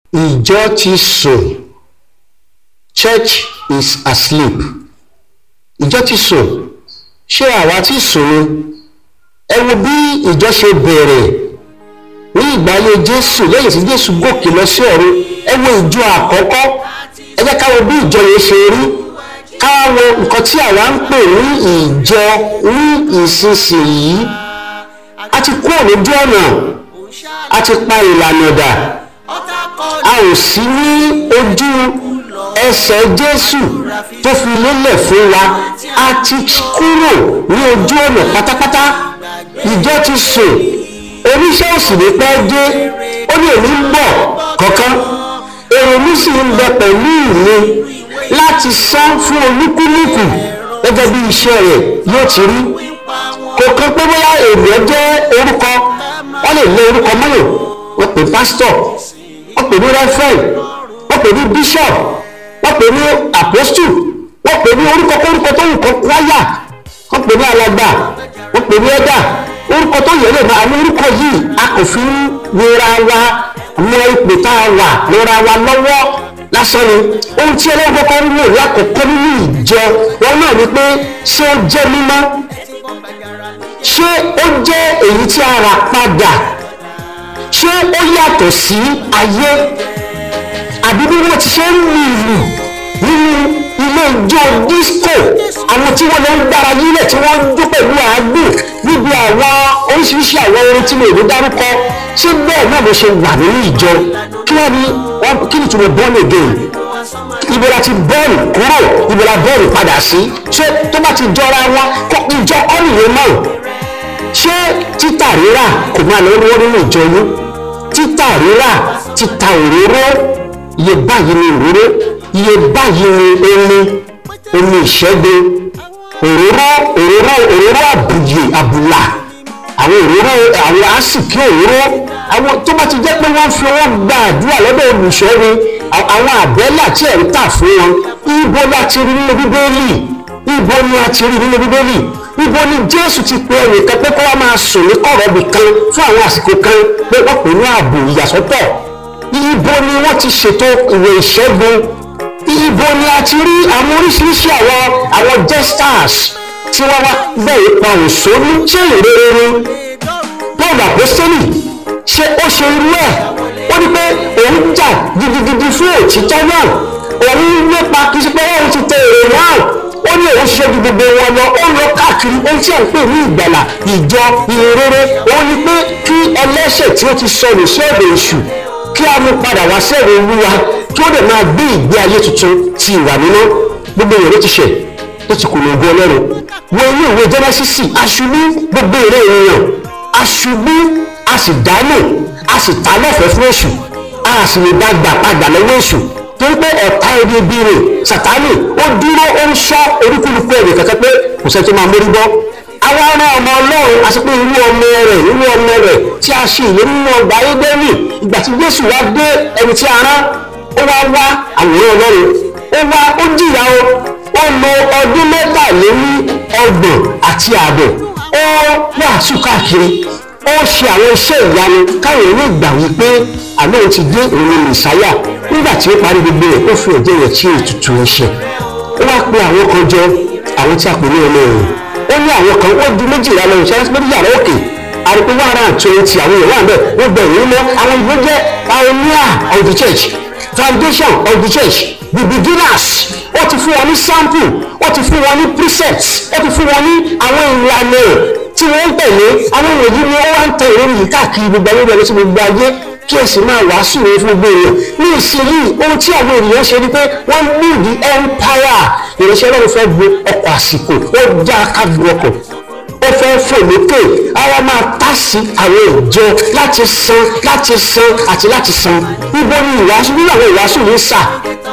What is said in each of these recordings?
ìjọ ti sùn church is asleep ìjọ ti sùn ṣé àwa ti sùn ni ẹ wo bí ìjọ ṣe bẹ̀rẹ̀ ní ìgbà ayé jésù lẹ́yìn tí jésù gòkè lọ sí ọ̀run ẹ wo ìjọ àkọ́kọ́ ẹ jẹ́ ká wo bí ìjọ yẹn ṣe rí ká wo nǹkan tí àwa ń pè ní ìjọ ní ìsinsìnyí a ti kúrò lójú ọ̀nà a ti pa ìlànà dà a ò sí ní ojú ẹsẹ̀ jésù tó fi lélẹ̀ fún wa a ti kúrò ní ojú ọ̀nà pátápátá ìjọ ti sùn oníṣẹ́ òsì ní pẹ́ dé ó ní èmi ń bọ̀ kankan èrò mi sì ń bẹ pẹ̀lú mi láti san fún olúkúlùkù gẹ́gẹ́ bí iṣẹ́ rẹ̀ yóò ti rí kò kan pé bóyá ènìyàn jẹ́ orúkọ wọ́n lè lé orúkọ mọ́yò wọ́n pè pásítọ̀ wọ́n pè ní rẹ́fẹ̀n wọ́n pè ní bíṣọ̀p wọ́n pè ní àpọ́stù wọ́n pè ní orúkọ kórúkọ tó wù kọ́ wáyà wọ́n pè ní alàgbà wọ́n pè ní ẹ̀dà orúkọ tó yẹ lè máa àwọn orúkọ yìí a kò fi ń wera wa mọ ipò tá a wà lọ́ra wa lọ́wọ́ lásán ni ohun tí ọlọ́run kọ́kọ́ ń wò lákòókò nínú ìjọ wọn náà ni pé ṣé ó jẹ́ mímọ́ ṣé ó jẹ́ èyí tí a rà padà ṣé ó yàtọ̀ sí ayé àbí bí wọ́n ti ṣe ń lu ìlù nínú ilé ijó disco àwọn tí wọ́n lọ ń gbára yílẹ̀ tí wọ́n ń jó pẹ̀lú àágùn níbi àwọn oríṣiríṣi àwọn orin tí mo lè dárúkọ ṣé bẹ́ẹ̀ náà ló ṣe wà nínú ìjọ kí wọ́n ní kí ni túnbọ̀ born again ibo la ti bọ́ọ̀lù kúrò ibo la bọ́ọ̀lù padà sí ṣé tó bá ti jọra wọn kó ìjọ ọ̀nìyẹn náà ṣé títà rírà kò máa lọ lọ́wọ́ nínú ìjọ yín títà rírà títa òróró iye báyìí ni òróró iye báyìí ni omi omi ìṣẹ́gun òróró òróró òróró àbùyè àbùlà àwọn òróró àwọn àsìkí òróró àwọn tó bá ti jẹ́ pé wọ́n fi owó gba àdúrà lọ́dọ̀ olùṣọ́ni àwọn àbẹ́là tí ẹ̀ ń tà fún wọn ibo la ti rí nínú bíbélì ibo ni a ti rí nínú bíbélì ibo ni jésù ti pe ẹnìkan pé kó wá máa sùn ní kọ̀rọ̀bì kan fún àwọn àsìkò kan pé wọ́n pè ní ààbò ìyàsọ́tọ̀ ibo ni wọ́n ti ṣètò ìwé ìṣẹ́gun ibo ni a ti rí àwọn oríṣiríṣi àwọn àwọn jesters tí wọ́n wá bẹ́ẹ̀ pa òṣòlú ṣé ìrere ni paul apostoli ṣé ó ṣe irú ẹ̀ ó ní pé òun jà gidigidi fún òtítọ́ náà òun nípa kí ṣe pé òun ti tẹ èrè náà ó ní òun ṣiṣẹ́ ju gbogbo wọn lọ ó lọ káàkiri ohun tí à ń pè ní ìgbàlà ìjọ ìrere òun ni pé kí ẹlẹ́ṣẹ̀ tí ó ti sọnù sí ọ̀dọ̀ èṣù kí a mú padà wá sẹ́rẹ̀ olúwa kí ó dẹ̀ máa gbé ìgbé ayé tuntun ti ìwà mímọ́ gbogbo èrè ti ṣẹ̀ tó ti kùnà ògo ọlọ́run wo inú ìwé jẹ́nẹ́sísì aṣubú gbogbo èrè ènìyàn aṣubú a sì dánù a sì ta lọ́fẹ̀ẹ́ fún èṣù a sì lè dá gbà padà lọ́wọ́ èṣù torí pé ọ̀tá ẹni ibi rẹ̀ sàtánì ó dúró ó ń ṣọ́ orúkúlùkù ẹ̀rẹ̀ kẹ́kẹ́ pé kò sẹ́ni tó máa mórí bọ́ àwa ọmọ ọmọ ọlọ́run àti pé irú ọmọ rẹ̀ irú ọmọ rẹ̀ tí a ṣe ìlérí nínú ọgbà ayédèrú ìgbà tí jésù wá dé ẹni tí a rán ó wá wá àwòrán ọlọ́run ó wá ó jìyà o ó lo ọdún mẹ́tàléní ọgbọ̀n àti ààbọ̀ ó wàásù káàkiri ó ṣe àwọn iṣẹ́ ìyanu káwọn èèyàn gbà wípé àná òun ti dé òun ní mẹ̀sáyà nígbà tí ó parí gbogbo rẹ̀ ó fi ẹ̀jẹ̀ rẹ̀ tí ètùtù ẹ̀ṣẹ̀ ó wá pe àwọn kan jọ àwọn tí a pè ní ọmọ ẹ̀yìn ó ní àwọn kan ó di méjìlá lọ ìṣẹ́ méjì yàrá òkè àrùkù one hundred and twenty àwọn èèyàn wà bẹ́ẹ̀ wọ́n bẹ̀ ìwé mọ́ àwọn ìwé jẹ́ pioneer of the church foundation of the church the beginners ó ti fún wọn ní sample ó ti fún wọn ní precepts ó ti fún wọn ní àwọn ìlànà tí wọ́n ń tẹ̀lé àwọn ìwòyí ni ó wá ń tẹ ìròyìn yìí káàkiri gbogbo ayé bẹ̀rẹ̀ sí gbogbo ayé kí ẹ sì máa wàásù rẹ fún gbogbo èèyàn ní ìsinyìí ohun tí àwọn ènìyàn ṣe ni pé wọ́n ní the empire ìránṣẹ́ náà fẹ́ gbé ọkọ̀ àsìkò ó dá kájú ọkọ̀ ó fẹ́ fò lókè ara máa tá sí àwọn ìjọ láti san láti san àti láti san níbo ni ìwàásù nínú àwọn ìwàásù yìí sà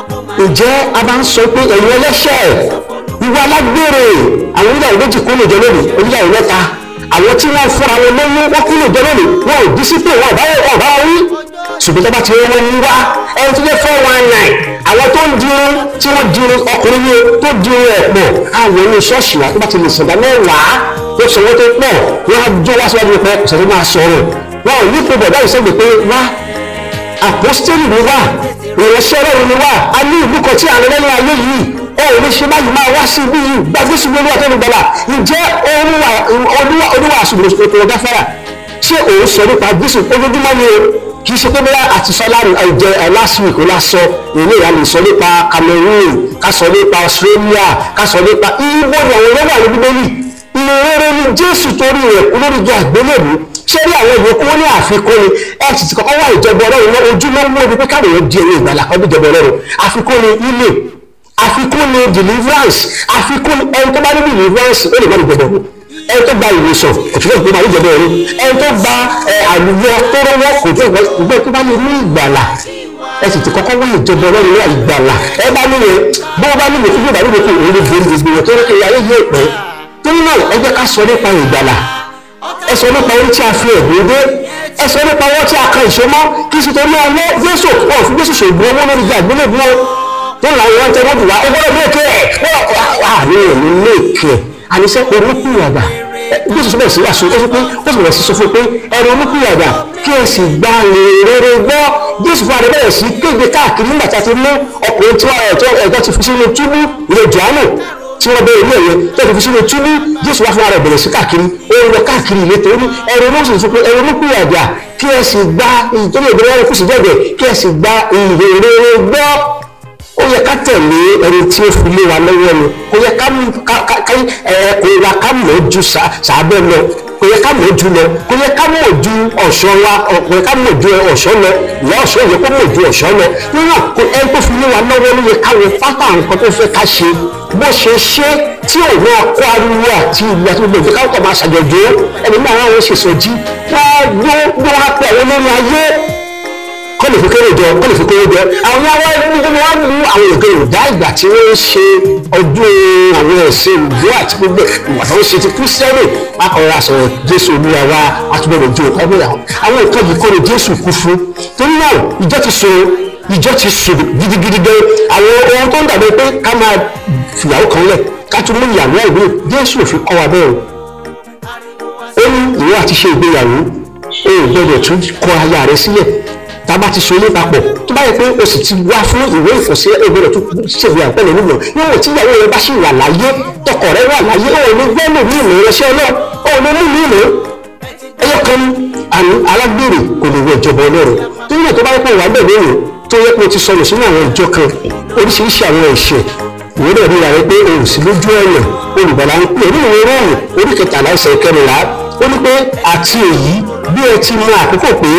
ǹjẹ́ a bá ń sọ pé ẹ̀yin ẹlẹ́ṣẹ̀ ìwà alágbèrè àwọn oníyàwó méjì kúrò jọ lónìí oníyàwó mẹ́ta àwọn tí wọ́n fúnra wọn lóyún wọ́n kúrò jọ lónìí wọn ò dísípè wọn ọ̀bá wọn ọ̀bá wọn rí ṣùgbọ́n tó bá ti wọ́n ń wá ẹni tó jẹ́ four one nine àwọn tó ń dirun tí wọ́n dirun ọkùnrin yẹn tó dirun ẹ̀ pọ̀ àwọn inú ṣọ́ọ̀ṣì wa tó bá ti lè sọ̀dá mẹ́wàá tó sanwó tó pọ̀ wọ́n á jó wá síwájú pẹ́ ọ̀sẹ̀ tó máa sọ̀rọ̀ wọn ò ní pé bọ̀dá ìṣègbè pé wá àpọ́stélì ni wá ìránṣẹ́ ọlọ́run ni wá a ní ìlú kan tí à ń lọ lẹ́nu ayé yìí ó ò ní ṣe báyìí máa wá sí ibi yìí gbàgbé ṣùgbọ́n olúwa tó ń gbọ́lá ǹjẹ́ olúwa àṣùgbọ́n ètò ọ̀gá fẹ́rà ṣé òun sọ nípa jésù ojoojúmọ́ ni o kì í ṣe pé bóyá àti sọ láàrin àìjẹ last week ó lásọ èmi ìyá lè sọ nípa Cameroon ká sọ nípa Australia ká sọ nípa ibo ni àwọn olówó àwọn bíbélì ìrere ni jésù torí rẹ̀ kú lórí ìjọ àgbélébùú ṣé ní àwọn ìwé kúrò ní àfikún ni ẹ sì ti kọ́kọ́ wá ìjọba ọlọ́run náà ojúlówó ibi pé káàdì yẹn di èrè ìgbàlá kan bí ìjọba ọlọ́run àfikún ni ilé àfikún ni deliverance àfikún ni ẹni tó bá ní deliverance ó lè má ní ìjọba ọ̀run ẹni tó gba ìwòsàn kò tún fẹ́ gbé ní ìjọba ọ̀run ẹni tó gba àlùyọ tó rọwọ́ kò tún fẹ́ gbé tó bá ní ní ìgbàlá ẹ sì ti kọ́kọ́ wá ìjọba ọlọ́run ní ìgbàlá ẹ bá nílé bó bá nílé fún ìgbàlá nílé fún òun lè borí gbogbo wọn tó rẹ́ kiri ayé yóò pẹ́ torí náà ẹ jẹ́ ká sọ nípa ìgbàlá ẹ sọ nípa orí tí a fi ẹ̀gbọ́n dé ẹ sọ nípa ọwọ́ tí a kan ìṣomọ́ kí sì torí ọwọ́ Jésù wọn fún Jésù ṣògbọ́n owó lórí àgbélébùú wọn tó làwọn wọn tẹ wọn dùn wá ó gbọ́dọ̀ léèké ẹ wọ́n àní èmi léèké àníṣe olùkúyàdà Jésù sọ bẹ́ẹ̀ sí àṣọ ó sọ pé ó sì bẹ̀rẹ̀ sí sọ fún pé ẹ̀rọ olùkúyàdà kí ẹ sì gba rere gbọ́ Jésù fún adé bẹ̀rẹ̀ sí kéde káàkiri nígbà tí a ti mú ọkùnrin tí ẹ̀jọ́ ti fi sínú túbú ilé Jòhánù tí wọ́n bẹ̀rẹ̀ ilé ẹ̀yẹ tó fi sínú túbú Jésù wá fún ara bẹ̀rẹ̀ sí káàkiri ó ń lọ káàkiri ìletò ó ní ẹ̀rọ olóṣèlú sọ pé ẹ̀rọ olùkúyàdà kí ẹ sì gba ìtọ́jú ìgbéra ẹ̀rọ kùsì jẹ́jẹ́ kí ẹ sì gba ìrere gbọ́ ó yẹ ká tẹ̀lé ẹni tí ó fi lé wa lọ́wọ́ ni kò yẹ ká kò yẹ ká mọ̀ ju sàbẹ̀ lọ kò yẹ ká mọ̀ ju lọ kò yẹ ká mọ̀ ju ọ̀ṣọ́ wa kò yẹ ká mọ̀ ju ọ̀ṣọ́ lọ ìyá ọ̀ṣọ́ yẹ kó mọ̀ ju ọ̀ṣọ́ lọ nínú ẹni tó fi lé wa lọ́wọ́ ló yẹ ká wọ pátá nǹkan tó fẹ́ ká ṣe bó ṣe ṣe tí òun náà kó ariwo àti ìlú àti gbogbo ìjọba kọ̀ máa ṣàjọjọ́ ẹni náà àwọn ṣe sọjí wọ́n gbó wá pẹ̀ wọ́n lórí ayé kọ́ lè fi kéré jọ kọ́ lè fi kéré jọ àwọn àwọn ẹni tó wá mú àwọn òkè ìdá ìgbà tí wọ́n ń ṣe ọdún àwọn ẹ̀sìn ìlú àti gbogbo ìwà tó ń ṣe ti kírísítẹ́nì akọ̀rọ̀ àṣọ̀rọ̀ jésù olúwa wa àtúbọ̀rọ̀ ju ọ̀pọ̀ ẹgbẹ́ àwọn nǹkan yìí kọ́ ni jésù kú fún torí náà ìjọ ti so ìjọ ti so gidigidi gan àwọn ohun tó ń dàbí pé ká máa fìyàwó kan lẹ̀ ká tún mú ìyàwó ìwé jésù òfin kọ́ wa bẹ́ẹ̀ ó ní ìwọ àti ṣe ìgbéyàwó o ò gbọdọ̀ tún kọ aya rẹ sílẹ̀ tá a bá ti so ilé papọ̀ tó bá yẹ pé o sì ti wá fún ìwé ìfọ̀sílẹ̀ o gbọdọ̀ tún ṣèwé àpẹẹrẹ nínú níwọ̀n tí ìyàwó rẹ bá ṣì wà láyé tọkọ rẹ wà láyé o ò ní gbẹ́lò ní ìlú ìrẹsẹ̀ náà o ò ní mú ní ìlú ẹyọ kan àní alágbèrè kò lè wọ ìjọba ọlọ́run tó yẹ tó bá yẹ pé wà bẹ́ẹ̀ lónìí tó yẹ pé o ti sọnù sínú àwọn ìjọ kan oríṣiríṣi àwọn ẹ̀ṣẹ̀ ìwé náà ríra rẹ pé o ò sí lójú ọ̀nà olùgbàlà ń pè ní ìwé rọ́ọ̀mù orí kẹtàlá ẹsẹ̀ kẹrìnlá ó ní pé àti èyí bí ẹ ti mọ àkókò pé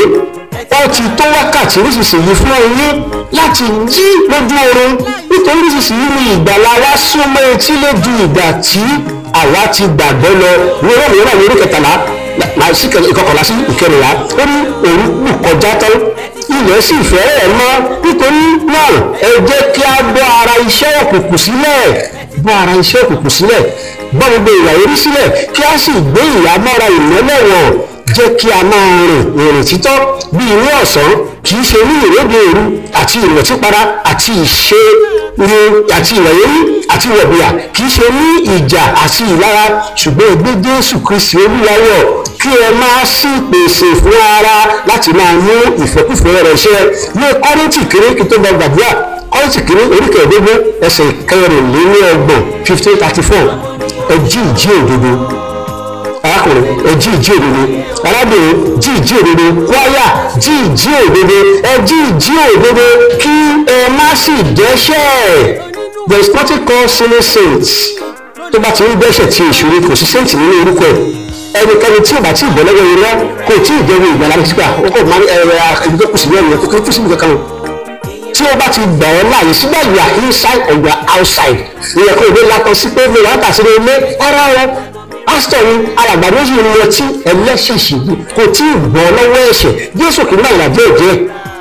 ó ti tó wákàtí nísinsìnyí fún yín láti jí lójú oorun nítorí nísinsìnyí ni ìgbàlà wa súnmọ́ etí lójú ìgbà tí àwa ti gbàgbọ́ lọ ní rọ́ọ̀mù yẹn náà ní orí kẹtàlá sí ìkọkànlá sí ìkẹrìnlá ó ní òun kù kọjá tán ilẹ̀ sì fẹ́rẹ̀ mọ́ nítorí náà ẹ jẹ́ kí a bọ́ ara iṣẹ́ òkùnkùn sílẹ̀ bọ́ ara iṣẹ́ òkùnkùn sílẹ̀ bọ́ gbogbo ìwà orí sílẹ̀ kí a sì gbé ìyàmọ́ra ìmọ́lẹ̀ wọ̀n jẹ́ kí a máa rìn ìrìn títọ́ bí inú ọ̀sán kì í ṣe ní ìrédè òru àti ìwọ̀típara àti ìṣe ni àti ìwẹ̀yẹ́rí àti ìwọ̀bìyà kì í ṣe ní ìjà àti ìlara ṣùgbọ́n ẹgbẹ́ Jésù Kristi olúwayọ̀ kí ẹ máa sì pèsè fún ara láti máa mú ìfẹ́kùfẹ́ rẹ̀ ṣẹ ní Kọ́ríńtì kéré kí tó gba gbàdúrà Kọ́ríńtì kéré oríkèédógún ẹsẹ̀ kẹrìnlélọ́gbọ̀n fifteen thirty four ẹ jí ìjí òdodo arákùnrin ẹ jí ìjí òdodo arábìnrin jí ìjí òdodo wáyà jí ìjí òdodo ẹ jí ìjí òdodo kí ẹ má sì dẹ́ṣẹ̀ there is nothing called sinning saints tó bá ti ń dẹ́ṣẹ̀ tí ìṣòro kò sí saint nínú orúkọ ẹ̀ ẹnikẹ́ni tí ò bá tí ì bọ́ lọ́wọ́ irọ́ kò tí ì jẹ́wọ́ ìgbàlá rẹ̀ sígbà ó kò máa ẹ̀rọ àkàndínlẹ́ kù sí lẹ́nu ẹ̀ kò kí síbi kankan tí ó bá ti gbà ọ́ láàyè sígbà you are inside or you are outside ìyẹn kò ní látọ̀ sí pé mi láta sí ilé ara wọn pásítọ̀ ni alàgbà méjì ni mo ti ẹlẹ́ṣẹ̀ ṣègbè kò tí ì bọ́ lọ́wọ́ ẹ̀ṣẹ̀ Jésù kì í náà ìlàjẹ́ ìjẹ́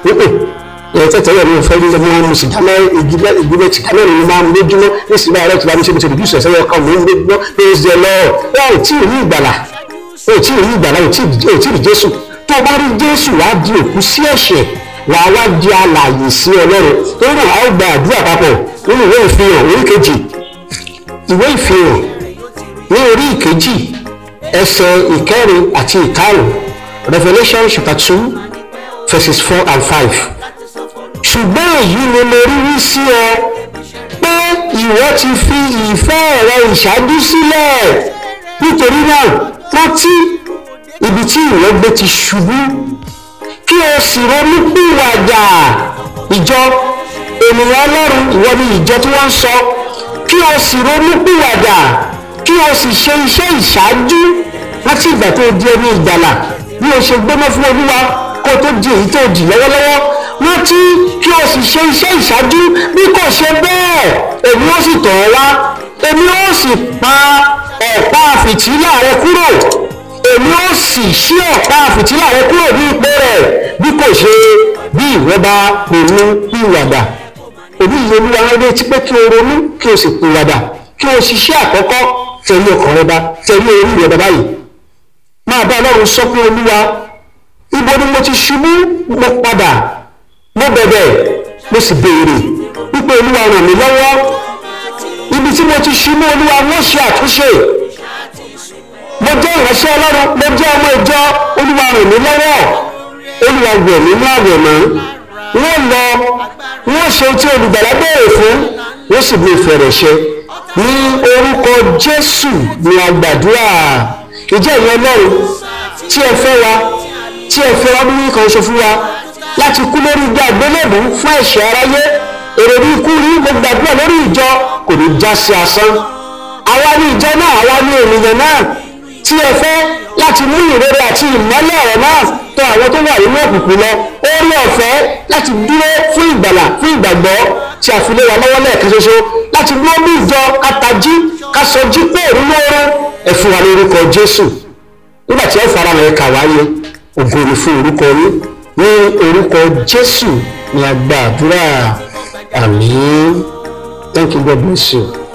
ẹ̀ tẹ́tẹ́ yẹn ní ìfẹ́ ní ọmọ mo sì dáná ìdílé ìdílé tí kámẹ́rì ní máa ń lójúmọ́ ní sinmi ààrẹ tí wàá ní ṣe mo ti rìdíṣẹ̀ sẹ́yìn ọkàn mi ń lójúmọ́ pé ó ṣe lọ wọn ò tí ì rí ìgbàlà ò tí ì rí ìgbàlà ò tí ì rí Jésù tó o bá rí Jésù wàá di òkú sí ẹ̀ṣẹ̀ wàá wá di alààyè sí Ọlọ́run torí náà a ó gba àdúrà papọ̀ nínú ìwé ìfihàn orí kejì ìwé ìfihàn ní orí ìkejì ẹsẹ̀ ìkẹrin àti ìkarùn Revelation chapter two verses four and five ṣùgbọ́n èyí ni mo rí wí sí ọ pé ìwọ ti fi ìfẹ́ rẹ ìṣáájú sílẹ̀ nítorí náà rántí ibi tí ìwọ gbé ti ṣubú kí o sì ronú pìwàdà ìjọ ènìyàn ọlọ́run ìwọ ni ìjọ tí wọ́n ń sọ kí o sì ronú pìwàdà kí o sì ṣe iṣẹ́ ìṣáájú láti ìgbà tó di ẹni ìgbàlà bí o ṣe gbóná fún olúwa kó o tó di èyí tó di lọ́wọ́lọ́wọ́ rántí kí o sì ṣe iṣẹ́ ìṣáájú bí kò ṣe bẹ́ẹ̀ èmi ó sì tọ̀ ọ́ wá èmi ó sì pa ọ̀pá fìtílà rẹ kúrò èmi ó sì ṣí ọ̀pá fìtílà rẹ kúrò ní ipò rẹ̀ bí kò ṣe bí ìwọ bá ronú pìwàdà èmi yìí olúwa rẹ létí pé kí o ronú kí o sì pìwàdà kí o ṣiṣẹ́ àkọ́kọ́ tẹ̀lé ọkàn rẹ bá tẹ̀lé orí rẹ bá báyìí máa bá ọlọ́run sọ pé olúwa ibo ni mo ti ṣubú mo padà mo bẹ̀bẹ̀ mo sì béèrè wípé olúwa ràn mí lọ́wọ́ ibi tí mo ti ṣubú olúwa wọ́n ṣe àtúnṣe mo jẹ́ ìránṣẹ́ ọlọ́run mo jẹ́ ọmọ ìjọ olúwa ràn mí lọ́wọ́ olúwa wẹ̀ mí ní àwẹ̀ mọ́ wọ́n lọ wọ́n ṣe tí olùgbàlà béèrè fún wọ́n sì bí ìfẹ́ rẹ̀ ṣe ní orúkọ jésù ni a gbàdúrà ìjẹ́ ìyẹn ọlọ́run tí ẹ fẹ́ wa tí ẹ fẹ́ wa bí kan ṣe fún wa láti kú lórí igbá àgbélébùú fún ẹ̀ṣẹ̀ aráyé èrè bí ikú rí mo gbàdúrà lórí ìjọ kò ní já sí asán àwa ní ìjọ náà àwa ní ènìyàn náà tí ẹ fẹ́ láti mú ìrere àti ìmọ́lẹ̀ ọ̀rọ̀ náà tọ̀ àwọn tó wà nínú òkùnkùn lọ orí ọ̀fẹ́ láti dúró fún ìgbàlà fún ìgbàgbọ́ tí a fi lé wa lọ́wọ́ lẹ́ẹ̀kan ṣoṣo láti dúró bí ìjọ katají kásọjí pé nínú oorun ẹ fún wa ní orúkọ Jésù nígbà tí ẹ fara rẹ̀ kà wáyé ògo ni fún orúkọ yín ní orúkọ Jésù ni a gba àdúrà àmín thank you God bless you.